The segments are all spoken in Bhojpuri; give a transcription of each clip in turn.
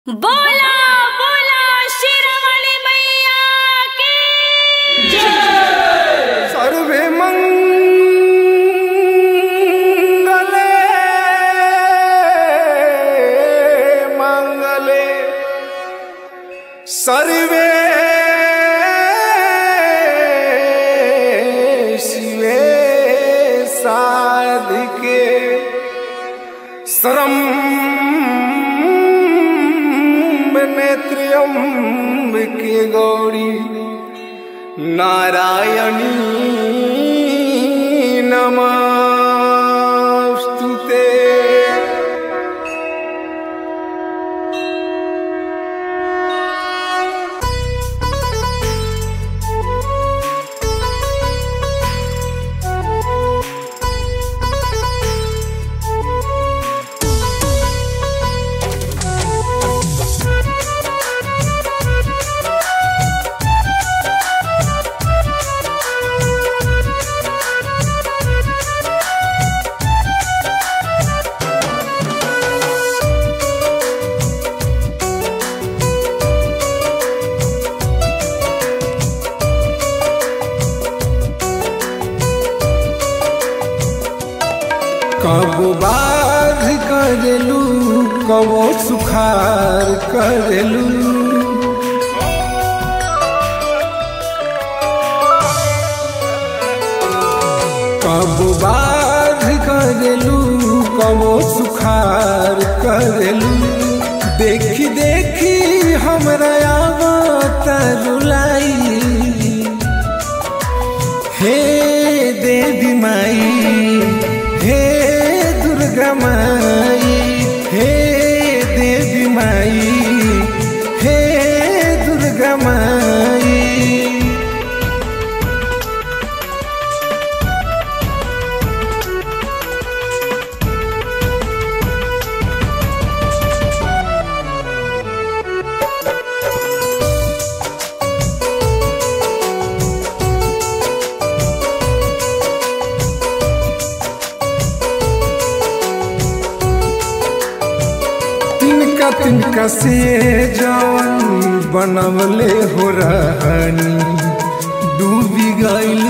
बोला बोला शेरावाली मैया की जय सर्वे मंगले मंगले सर्वे शिवे साधिके सरम नेत्र्यम्बिके गौरी नारायणी नमस्तु ते कबो बाध करेलू कबो सुखार करेलू कबो बाध करेलू कबो सुखार करेलू देखी देखी हमरा आवत रुलाई हे देवी माई हे दुर्गा माई हे देवी माई हे दुर्गा माई तिनका तिनका से जवन बनवले हो रहनी डूबी गइल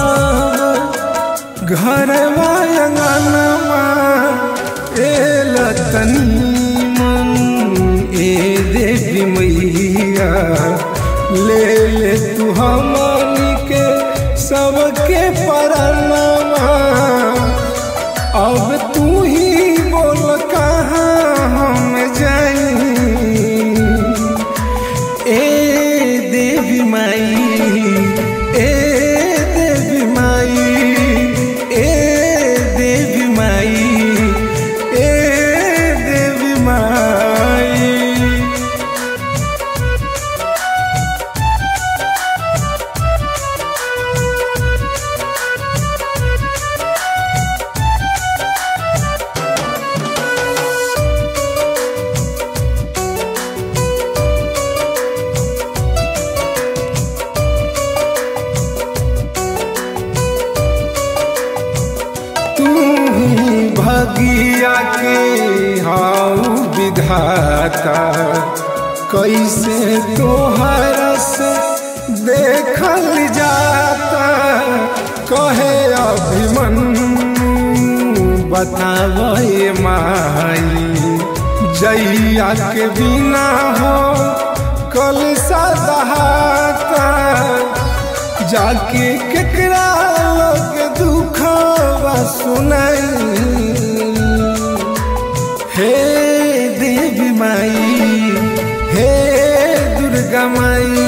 सब घर अंगनमा ए लतनी मन ए देवी मैया ले ले तू हमनी के सबके परनमा अब तू ही बोल कहाँ हम जाई ए देवी माई ए देवी माई ए देवी माई ए देवी माई तू ही भगिया के हाउ विधाता कैसे तोहर से देखल जाता कहे अभिमन्यु बतावे माई जैया के बिना हो कल सदहाता जाके केकरा लोग दुख सुनाई हे देवी माई हे दुर्गा माई